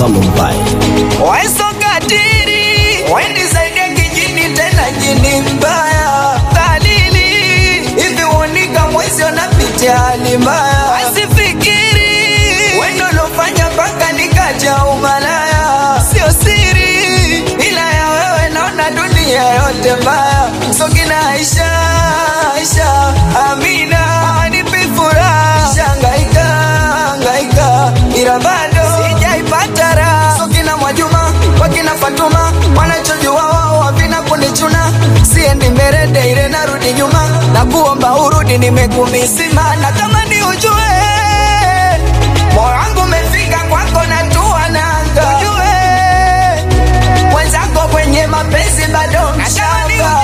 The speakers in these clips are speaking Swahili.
Salum Bai. Weso katiri wanisaidia kijini tena jini mbaya kalili hivi uonika mwezi unapitia hali mbaya asifikiri wendo lofanya mpaka nikaja umalaya sio siri ila ya wewe naona dunia yote mbaya sokina Aisha Aisha Amina anipi furaha shangaika hangaika ila bado sijaipata raha sokina Mwajuma wakina Fatuma wanachojua wao havina kunichuna siendi mbele ile narudi nyuma na kuomba urudi nimekumisima na kama ni ujue moyo wangu umefika kwako na tua nanga ujue mwenzako kwenye mapenzi bado mshamba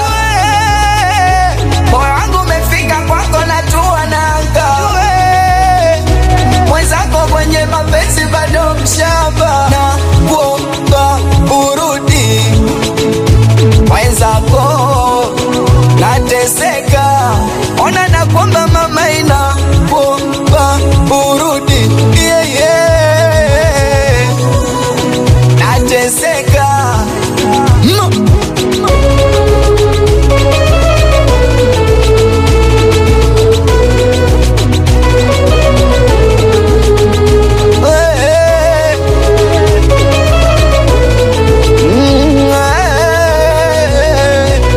moyo wangu umefika kwako na tua nanga ujue mwenzako kwenye mapenzi bado mshamba na kuomba urudi mwenzako nateseka ona na kwamba mama ina kuomba urudi yeah, yeah. nateseka mm. Eh, mm, eh.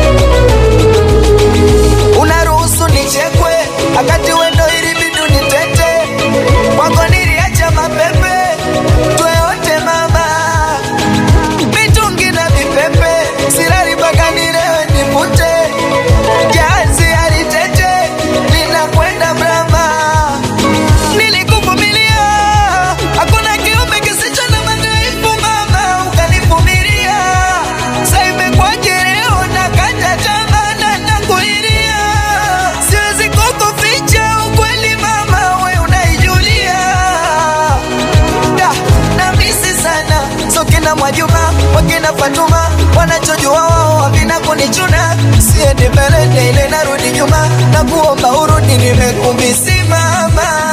unaruhusu nichekwe akati wendo ili bidu nitete kwako niliacha mapepe tweyote mama mitungi na vipepe sirari mpaka nilewe nipute jazi alitete linakwenda brama nilikuvumilia hakuna kiumbe kisicho na madhaifu mama ukanivumilia sa imekwaje leo nakata tamaa na nakulilia siwezi kukuficha ukweli mama we unaijulia da na misi sana so kina Mwajuma wakina Fatuma wanachojua wao havina kunichuna siendi mbele ile narudi nyuma na kuomba urudi nimekumisimama